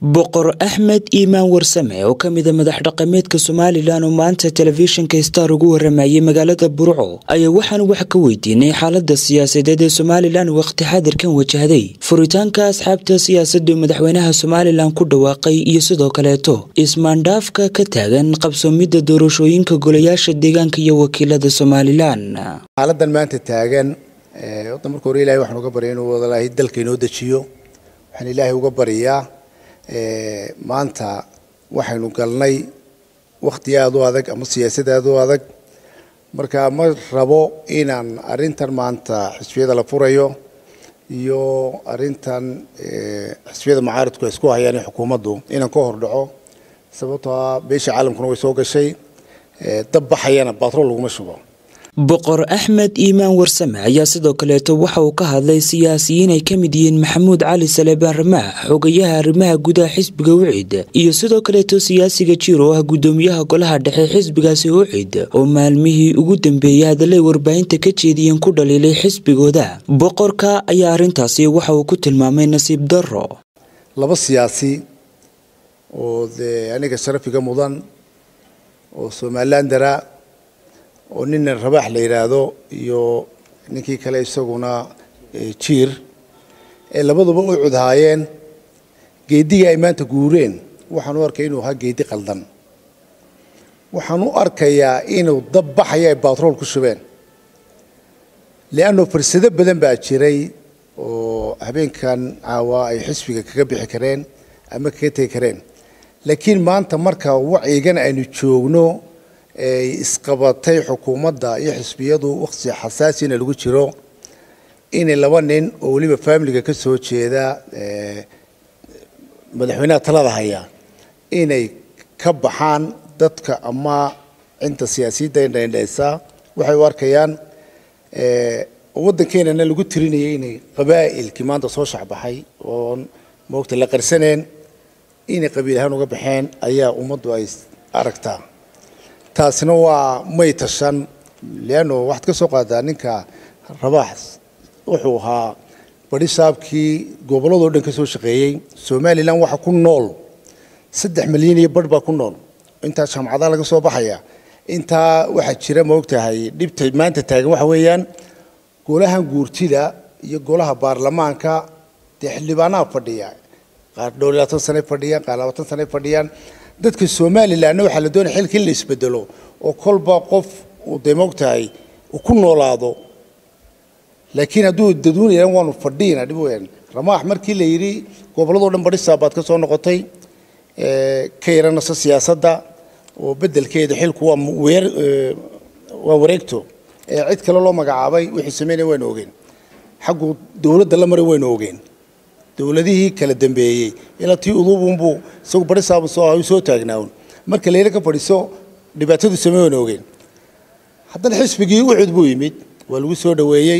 boqor axmed iimaan warsame oo ka mida madax dhaqameedka somalilan oo maanta telefishinka star ugu waramayay magaalada burco ayaa waxaanu wax ka weydiinay xaalada siyaasadeed ee somalilan waqti xadirkan wajahday furitaanka asxaabta siyaasadu madaxweynaha somalilan ku dhawaaqay iyo sidoo kaleeto ismaandhaafka ka taagan qabsoomidda doorashooyinka golayaasha deegaanka iyo wakiilada somalilan xaaladan maanta taagan wadda marka hore ilahay waxaan uga barya inuu wadalaahi dalka inoo dejiyo waxaan ilaahay uga baryaa maanta waxaynu galnay wakti aada u adag ama siyaasad aada u adag marka ma rabo inaan arrintan maanta xisbiyada la furayo iyo arrintan xisbiyada macaaridku ay isku hayaan xukuumaddu inaan ka hordhaco sababtoo ah beesha caalamkuna way soo gashay dab baxayana batrool laguma shubo boqor axmed iimaan warsame ayaa sidoo kaleeto waxa uu ka hadlay siyaasiyiin ay ka mid yihiin maxamuud cali salebaan ramaax xogayaha arrimaha gudaha xisbiga ucid iyo sidoo kaleeto siyaasiga jiir oo ah guddoomiyaha golaha dhexe xisbigaasi ucid oo maalmihii ugu dambeeyey hadallay warbaahinta ka jeediyeen ku dhaliilay xisbigooda boqorka ayaa arrintaasi waxa uu ku tilmaamay nasiib darro laba siyaasi oo dee aniga sharafiga mudan oo somalilan dara oo nina rabaax la yidhaahdo iyo ninkii kale isaguna jiir ee labaduba u cudhaayeen geedigii ay maanta guureen waxaan u arkay inuu ahaa geedi qaldan waxaan u arkayaa inuu dab baxaya ay batrool ku shubeen leanno fursado badan baa jiray oo habeenkan caawa ay xisbiga kaga bixi kareen ama kaga tegi kareen laakiin maanta marka wacyigan aynu joogno ay isqabatay xukuumadda iyo xisbiyadu waqti xasaasina lagu jiro inay laba nin oo weliba faamiliga ka soo jeeda madaxweynaha talada haya inay ka baxaan dadka ama cinta siyaasiyadda indhaindhaysa waxay u arkayaan waddankeenana lagu tirinayay inay qabaa'ilkii maanta soo shacbaxay oon moogta la qarsaneen inay qabiil ahaan uga baxeen ayaa ummaddu ay aragtaa taasina waa may tashan leanno waxaad ka soo qaadaa ninka rabaax wuxuu ahaa badi shaabkii gobolladoo dhan ka soo shaqeeyey somalilan waxa ku nool saddex milyan iyo barh baa ku nool intaa jaamacadaha laga soo baxaya intaa waxaa jira ma ogtahay dhibta maanta taagan waxa weeyaan golahan guurtida iyo golaha baarlamaanka dee xildhibaanaha fadhiya qaar dhowr iyo labaatan sane fadhiyaan qaar labaatan sane fadhiyaan dadka somalilanna waxaa la doonaya xilka in la isbedelo oo kolba qof uu dee moogtahay uu ku noolaado laakiin hadduu dadweynayan waanu fadhiina dhib weyn ramaax markii la yidhi gobolladoo dhan badhisaa baad ka soo noqotay ka yaranasa siyaasadda oo beddelkeeda xilku waa weer waa wareegto cid kale loo magacaabay wixii sameynaya waynu ogeen xaggu dowladda la maray waynu ogeen dowladihii kala dambeeyey ilaa tii uduubunbuu isagu badhisaabu soo ahay soo taagnaawn marka layla ka fadhiso dhibaatadu samey waynu ogeen haddana xisbigii ucud buu yimid waa lagu soo dhoweeyey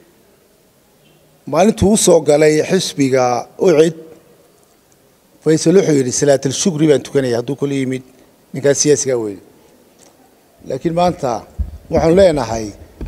maalintuu u soo galay xisbiga ucid faysal wuxuu yidhi salaatal shukri baan tukanaya hadduu kula yimid ninkaas siyaasigaa weyne laakiin maanta waxaanu leenahay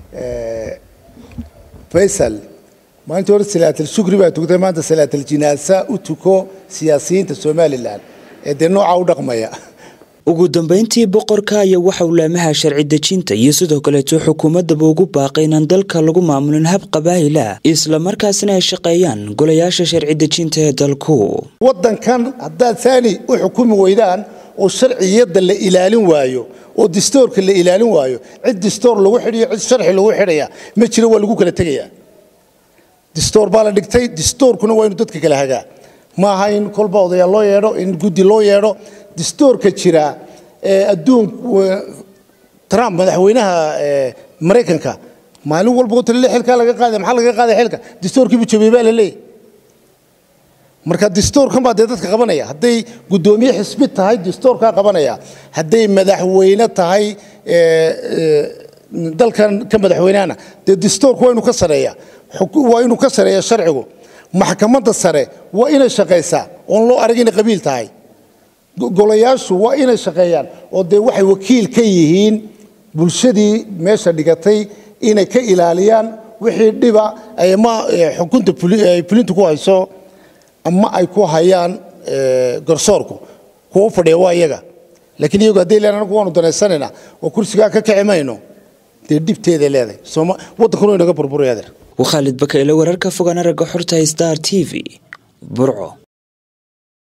faysal maalintii hore salaatal shukri baa tugtay maanta salaatal jinaasa u tuko siyaasiyiinta somalilan ee dee noocaa u dhaqmaya ugu dambeyntii boqorka ayaa waxa uu laamaha sharci dejinta iyo sidoo kaleeto xukuumaddaba ugu baaqay inaan dalka lagu maamulin hab qabaa'ila islamarkaasina ay shaqeeyaan golayaasha sharci dejinta ee dalku waddankan haddaad saani u xukumi weydaan oo sharciyadda la ilaalin waayo oo distoorka la ilaalin waayo cid distoor lagu xidhiyo cid sharci lagu xidhaya ma jiro waa lagu kala tegayaa distoor baa la dhigtay distoorkuna waa inu dadka kala hagaa ma aha in kolba odayaal loo yeedho in guddi loo yeedho distoorka jira ee adduun trump madaxweynaha maraykanka maalin walba tale xilkaa laga qaadaya maxaa laga qaadaya xilka distoorkiibu jabiyey baa la leeyahy marka distoorkan baa dee dadka qabanaya hadday guddoomiye xisbi tahay distoorkaa qabanaya hadday madaxweyne tahay dalkan ka madaxweynehana dee distoorku waa inuu ka sareeya waa inuu ka sareeya sharcigu maxkamadda sare waa inay shaqaysaa oon loo arag inay qabiil tahay golayaashu waa inay shaqeeyaan oo dee waxay wakiil ka yihiin bulshadii meesha dhigatay inay ka ilaaliyaan wixii dhiba ama xukunta ay fulinta ku hayso ama ay ku hayaan garsoorku kuwa u fadhiya waa iyaga laakiin iyagu haddii leen anagu waanu danaysanayna oo kursigaa ka kici mayno dee dhibteeday leedahay sooma waddankuna inaga burburaya adeer waa khaalid bakayle wararka fogaan aragga xorta star t v burco